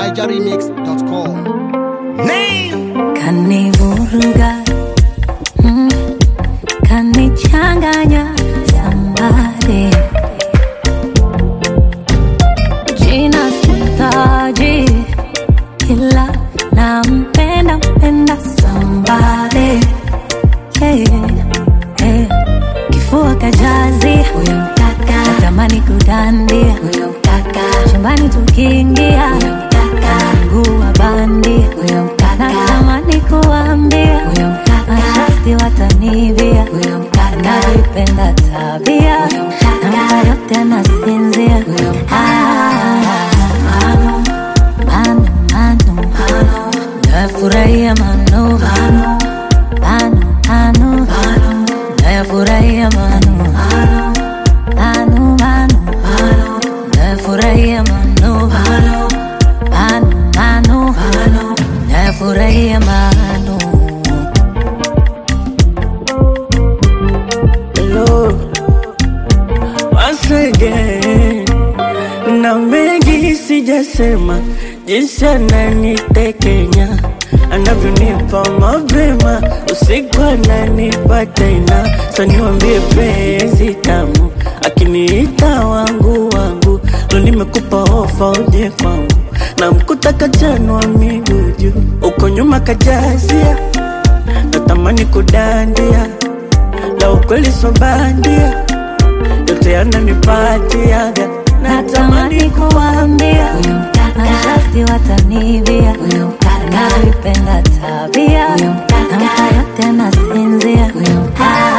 nigeremix.com. kanivuruga mm, kanichanganya sambare jina sitaji ila nampenda mpenda sambare hey, hey. kifua kajazi huyo mkaka natamani kudandia huyo mkaka chumbani tukiingia huyo mkaka mguu wa bandi huyo mkaka natamani kuambia huyo mkaka mashasti watanivia huyo mkaka navipenda tabia huyo mkaka namka yote anasinzia huyo mkaka mano mano mano nafurahia mano mano mano mano nafurahia mano mano mano mano nafurahia mano mano mano mano nafurahia mano Hello, once again. Na mengi sijasema, jinsi ananitekenya anavyonipa mapema, usiku ananipa tena. So niwambie penzi tamu, akiniita wangu wangu, lo nimekupa ofa uje kwangu, na mkuta kachanwa miguu juu, uko nyuma kajazia, natamani kudandia la ukweli so bandia, yote yananipatiaga, natamani kuambia huyo mkaka mashasti watanivia huyo mkaka navipenda tabia huyo mkaka namka yote anasinzia huyo mkaka